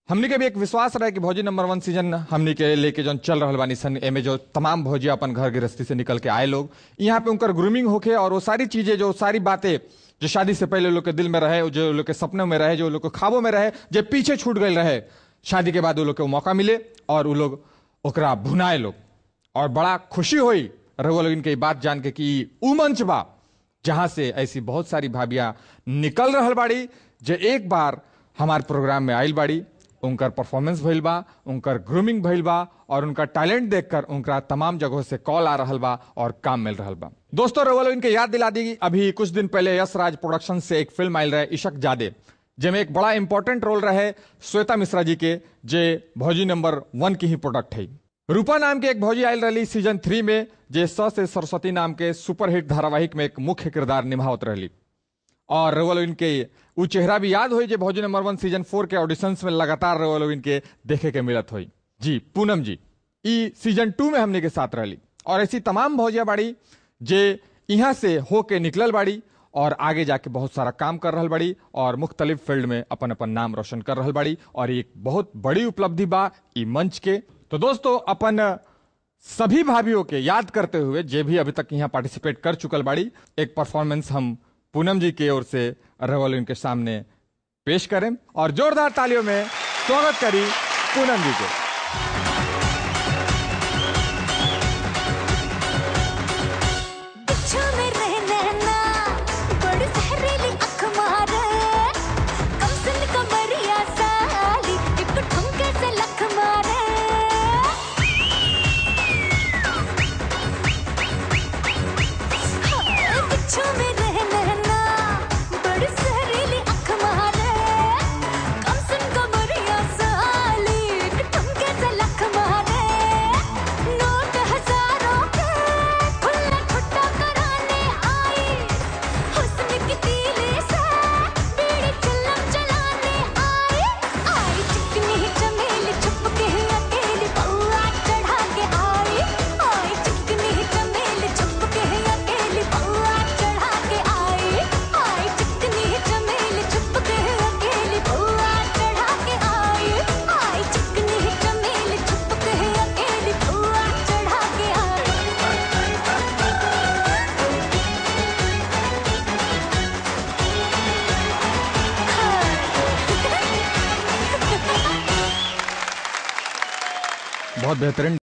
हमनी के भी एक विश्वास रहे कि भौजी नंबर वन सीजन हमनी के लेके जो चल रहा बानी सन एमे जो तमाम भौजी अपन घर गृहस्थी से निकल के आए लोग यहाँ पे उनकर ग्रूमिंग होके और वो सारी चीजें जो सारी बातें जो शादी से पहले लोग के दिल में रहे जो लोग के सपनों में रहे जो लोग के ख्वाबों में रहे जो पीछे छूट गए रहे शादी के बाद वो लोग के मौका मिले और वो लोग ओकरा भुनाए लोग और बड़ा खुशी हुई रघुआ लोग इनके बात जान के कि ऊ मंच बा जहां से ऐसी बहुत सारी भाभियां निकल रहल बाड़ी जो एक बार हमार प्रोग्राम में आयल बाड़ी उनकर परफॉर्मेंस भइल बा उनकर ग्रूमिंग भइल बा और उनका टैलेंट देखकर उनका तमाम जगहों से कॉल आ रहल बा और काम मिल रहल बा दोस्तों रवलो इनके याद दिला दी अभी कुछ दिन पहले यश राज प्रोडक्शन से एक फिल्म आयल रहे इशक जादे जेमे एक बड़ा इंपॉर्टेंट रोल रहे श्वेता मिश्रा जी के जे भौजी नंबर वन की ही प्रोडक्ट है रूपा नाम के एक भौजी आयल रही सीजन थ्री में जे स से सरस्वती नाम के सुपरहिट धारावाहिक में एक मुख्य किरदार निभावत रही और रवल इनके उ चेहरा भी याद हुई जे भौजी नंबर वन सीजन फोर के ऑडिशंस में लगातार रवल इनके देखे के मिलत हुई जी पूनम जी ई सीजन टू में हमने के साथ रही और ऐसी तमाम भौजिया बाड़ी जे यहाँ से हो के निकलल बाड़ी और आगे जाके बहुत सारा काम कर रहल बाड़ी और मुख्तलिफ फील्ड में अपन अपन नाम रोशन कर रहल बाड़ी और एक बहुत बड़ी उपलब्धि बा ई मंच के तो दोस्तों अपन सभी भाभियों के याद करते हुए जे भी अभी तक यहाँ पार्टिसिपेट कर चुकल बाड़ी एक परफॉर्मेंस हम पूनम जी की ओर से रवल इनके सामने पेश करें और जोरदार तालियों में स्वागत करी पूनम जी के बिच्छू में रहना ना बड़ी जहरीली अख मारे कम सुन कमरिया साली एक ठुमके से लख मारे हाँ, बिच्छू में रहना ना बड़ी जहरीली अख मारे कम सुन कमरिया साली एक ठुमके से लख मारे नोट हजारों के खुला छुट्टा कराने आई हुस्न की तीली से बीड़ी चिल्लम चलाने आई आई चिकनी चमेली छुप के अकेली बउआ चढ़ा के आई आई चिकनी चमेली छुप के अकेली बउआ चढ़ा के आई आई चिकनी चमेली छुप के अकेली बउआ चढ़ा के आई आई चिकनी चमेली छुप के अकेली बउआ चढ़ा के आई बहुत बेहतरीन